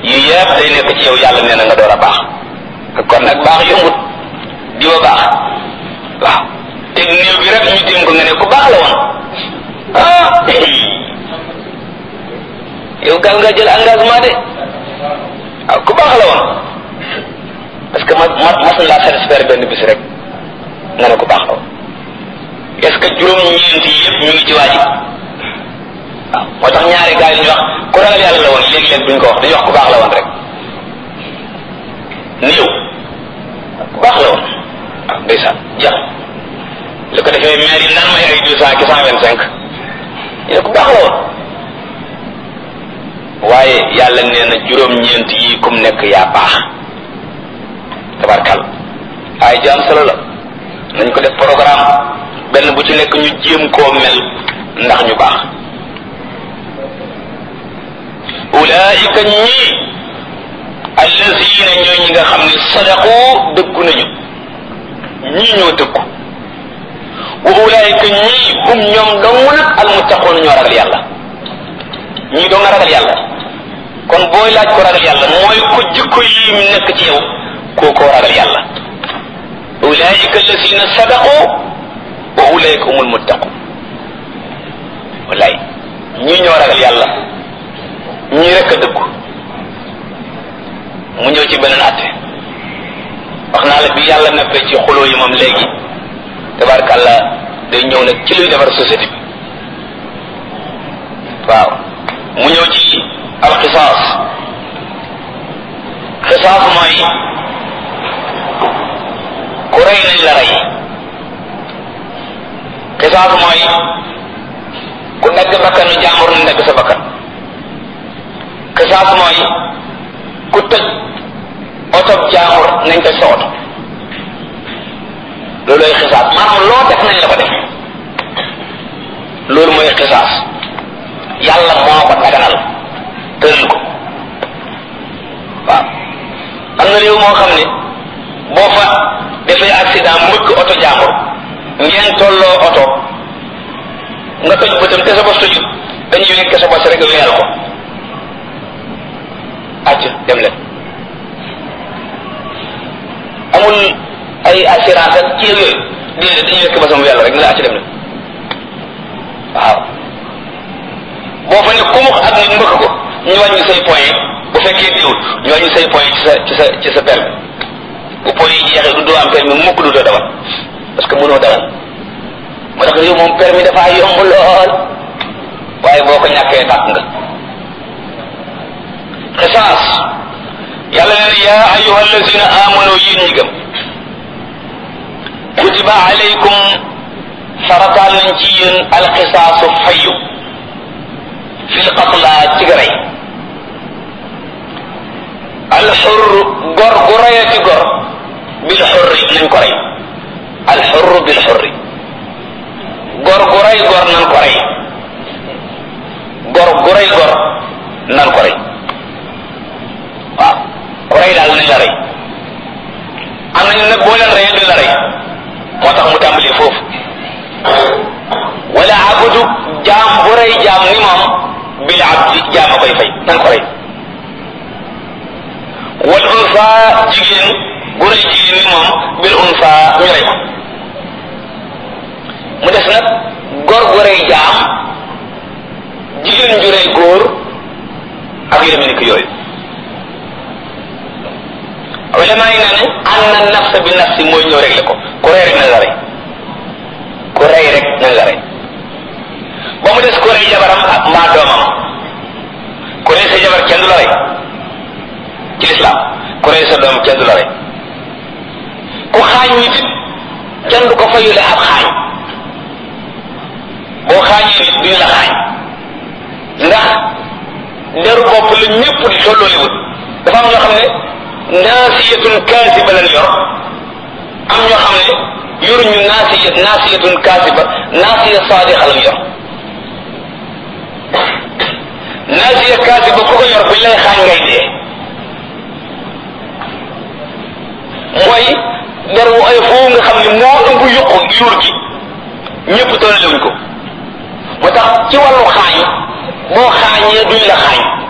yu yëpp day nekk ci yow yàlla nee na nga door a baax kon nag baax yombut di wa baax waaw te néew bi rek ñu tim ko nga ne ku baax la woon ah yow gal nga jël engagement de waaw ku baax la woon parce que ma ma mas na laa satisfaire benn bis rek nga ne ku baax la woon est-ce que juróom-ñeent yi yëpp ñu ngi ci waaji waaw moo tax ñaari gars yi ñu wax ku ragal yàlla la woon léegi-léeg duñ ko wax dañuy wax ku baax la woon rek néew ku baax la woon waaw ndeysaan jeex li ko defee maire yi naan may ay deux cent ki cent vingt cinq ñu ne ku baax la woon waaye yàlla nee na juróom-ñeent yi kum nekk yaa baax tabarkal ay jaam solo la nañ ko def programme benn bu ci nekk ñu jéem koo mel ndax ñu baax ulaika ñii allazina ñooy ñi nga xam ne sadaqu dëggu nañu ñii ñoo dëggu wa ulaika ñii hum ñoom dong nag almuttaqoon ñoo ragal yàlla ñii doo nga ragal yàlla kon booy laaj ko ragal yàlla mooy ko jikko yi nekk ci yow koo koo ragal yàlla ulaika allazina sadaqu wa ulaika humul muttaqun wallaay ñii ñoo ragal yàlla ñii rek a dëggu mu ñëw ci beneen atte wax naa la bi yàlla neppee ci xuloo yi moom léegi tabarkàlla day ñëw nag ci luy defar société bi waaw mu ñëw ci alxisaas xisaas mooy ku rey nañ la rey xisaas mooy ku dagg bakkanu jàmbur nañ dagg sa bakkan xisaas mooy ku tëj oto jàmbur nañ tëj sa oto loolooy xisaas maanaam loo def nañ la ko def loolu mooy xisaas yàlla moo ko daganal tëral ko waaw am na réew moo xam ne boo fa defee accident mbëkk oto jàmbur ngeen tolloo oto nga toj bëtam te sa bos tojut dañuy wekk sa bos rek weyal ko acc dem leen amul ay assurance ak ci yooyu déedéet dañuy wekk bosam weyal rek ne la acc dem leen waaw boo fa ne kumux ak nit mbëkk ko ñu wàññi say point bu fekkee diwul ñu wàññi say point ci sa ci sa ci sa permis bu point yi jeexee du doo am permis mukk du doo dawal parce que mënoo dawal moo tax yow moom permis dafa yomb lool waaye boo ko ñàkkee tàkk nga xisaas yàlla nee na yaa ayuha allazina amanu yéen ñi gëm kutiba alaykum farataal nañ ci yéen alxisaasu fayu fil qatla ci garay alxur gor gu rayati gor bil xurri nañ ko rey alxurru bil xurri gor gu rey gor nan ko rey gor gu rey gor nan ko rey waaw ku rey daal nañ la rey am nañu nag boo leen reyee duñ la rey moo tax mu tàmbalee foofu wala abudu jaam bu rey jaam ni moom bil abdi jaam a koy fay nan ko rey wal unsa jigéen bu rey jigéen ni moom bil unsa ñu rey ko mu des nag góor gu rey jaam jigéen ju rey góor ak yu demee ni ko yooyu ulama yi nee nañ an na nafsa bi nafsi mooy ñëw rek la ko ku rey rek nañ la rey ku rey rek nañ la rey ba mu des ku rey jabaram ak mbaa doomam ku rey sa jabar kenn du la rey ci lislaam ku rey sa doom kenn du la rey ku xaañ nit kenn du ko fayule ab xaañ boo xaañee nit duñ la xaañ ndax deru bopp la ñëpp di tollooliwut dafa am ñoo xam ne naasiyatun kaasiba lañ yor am ñoo xam ne yoruñu naasiya naasiyatun kaasiba naasiya saadiqa lañ yor naasiya kaasiba ku ko yor buñ lay xaañ ngay dee mooy der wu ay foofu nga xam ne moo ëmb yuqu yuur gi ñëpp tollewuñ ko moo tax ci wàllu xaañ boo xaañee duñ la xaañ